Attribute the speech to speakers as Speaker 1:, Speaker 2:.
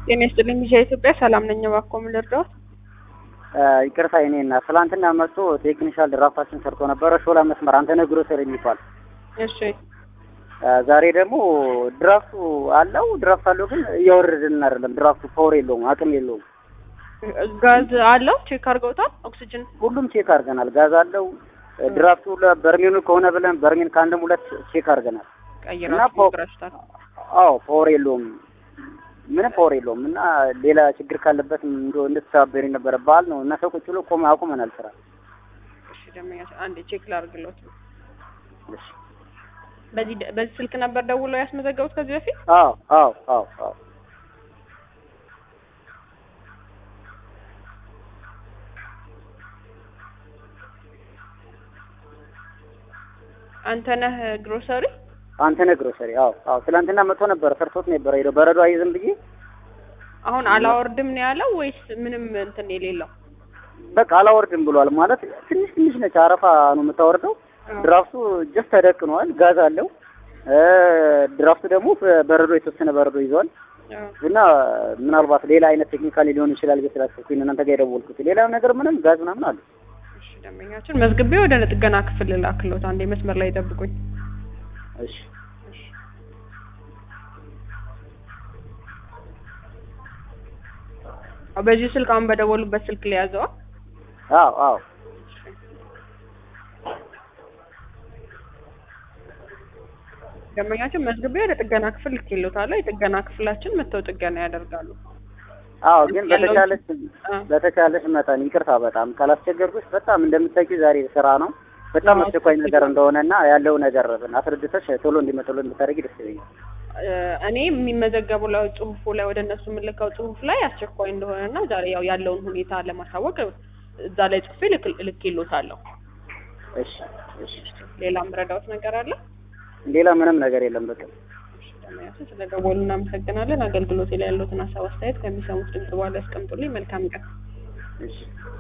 Speaker 1: ጤና ይስጥልኝ ሚዲያ ኢትዮጵያ ሰላም ነኝ። እባክዎ ምን ልርዳዎት?
Speaker 2: ይቅርታ የኔ እና ትላንትና መጥቶ ቴክኒሻል ድራፍታችን ሰርቶ ነበረ። ሾላ መስመር አንተነህ ግሮሰሪ የሚባል
Speaker 1: እሺ
Speaker 2: ዛሬ ደግሞ ድራፍቱ አለው ድራፍት አለው ግን እያወረድን አይደለም። ድራፍቱ ፓወር የለውም፣ አቅም የለውም።
Speaker 1: ጋዝ አለው ቼክ አድርገውታል? ኦክሲጅን
Speaker 2: ሁሉም ቼክ አድርገናል። ጋዝ አለው ድራፍቱ በርሜኑ ከሆነ ብለን በርሜን ከአንድም ሁለት ቼክ አድርገናል።
Speaker 1: ቀይራችሁ
Speaker 2: ፖ-
Speaker 1: ሞክራችሁታል?
Speaker 2: አዎ ፓወር የለውም፣ ምንም ፓወር የለውም። እና ሌላ ችግር ካለበት እንደ እንድትተባበሪ ነበረ። በዓል ነው እና ሰው ቁጭ ብሎ ቆመ አቁመናል ስራ።
Speaker 1: እሺ ደመኛ አንዴ ቼክ ላድርግሎት።
Speaker 2: እሺ።
Speaker 1: በዚህ ደ- በዚህ ስልክ ነበር ደውለው ያስመዘገቡት ከዚህ በፊት?
Speaker 2: አዎ አዎ አዎ አዎ
Speaker 1: አንተነህ ግሮሰሪ
Speaker 2: አንተነህ ግሮሰሪ። አዎ አዎ ትላንትና መጥቶ ነበረ ሰርቶት ነበረ ሄደው በረዶ አይዝም ብዬ
Speaker 1: አሁን አላወርድም ነው ያለው ወይስ ምንም እንትን የሌለው?
Speaker 2: በቃ አላወርድም ብሏል። ማለት ትንሽ ትንሽ ነች አረፋ ነው የምታወርደው። ድራፍቱ ጀስት ተደቅኗል፣ ጋዝ አለው። እ ድራፍቱ ደግሞ በረዶ የተወሰነ በረዶ ይዟል።
Speaker 1: አዎ።
Speaker 2: እና ምናልባት ሌላ አይነት ቴክኒካሊ ሊሆን ይችላል ብዬ ስላሰብኩኝ እናንተ ጋር የደወልኩት። ሌላ ነገር ምንም ጋዝ ምናምን አለ።
Speaker 1: እሺ ደንበኛችን መዝግቤ ወደ ጥገና ክፍል ላክሎት። አንዴ መስመር ላይ ጠብቁኝ።
Speaker 2: እሺ
Speaker 1: በዚህ ስልክ አሁን በደወሉበት ስልክ ሊያዘዋ
Speaker 2: አዎ አዎ
Speaker 1: ደንበኛችን መዝግቤ ወደ ጥገና ክፍል ልኬሎታለሁ። የጥገና ክፍላችን መጥተው ጥገና ያደርጋሉ።
Speaker 2: አዎ ግን
Speaker 1: ያለው-
Speaker 2: በተቻለች
Speaker 1: አ፣
Speaker 2: በተቻለች መጠን ይቅርታ በጣም ካላስቸገርኩሽ፣ በጣም እንደምታውቂው ዛሬ ስራ ነው። በጣም
Speaker 1: አዎ፣
Speaker 2: አስቸኳይ ነገር እንደሆነና ያለው ነገር አስረድተሽ ቶሎ እንዲመጡልን ብታደርጊ ደስ ይለኛል።
Speaker 1: እ፣ እኔ የሚመዘገቡ ላይ ጽሁፉ ላይ ወደ እነሱ የምልከው ጽሁፍ ላይ አስቸኳይ እንደሆነና ዛሬ ያው ያለውን ሁኔታ ለማሳወቅ እዛ ላይ ጽፌ ልክ- ልኬሎታለሁ።
Speaker 2: እሺ እሺ።
Speaker 1: ሌላ ምረዳውት ነገር አለ?
Speaker 2: ሌላ ምንም ነገር የለም። በቃ
Speaker 1: ደንበኛችን ስለደወሉ እናመሰግናለን። አገልግሎት ላይ ያሉትን ሀሳብ አስተያየት ከሚሰሙት ድምጽ በኋላ ያስቀምጡልኝ። መልካም ቀን።
Speaker 2: እሺ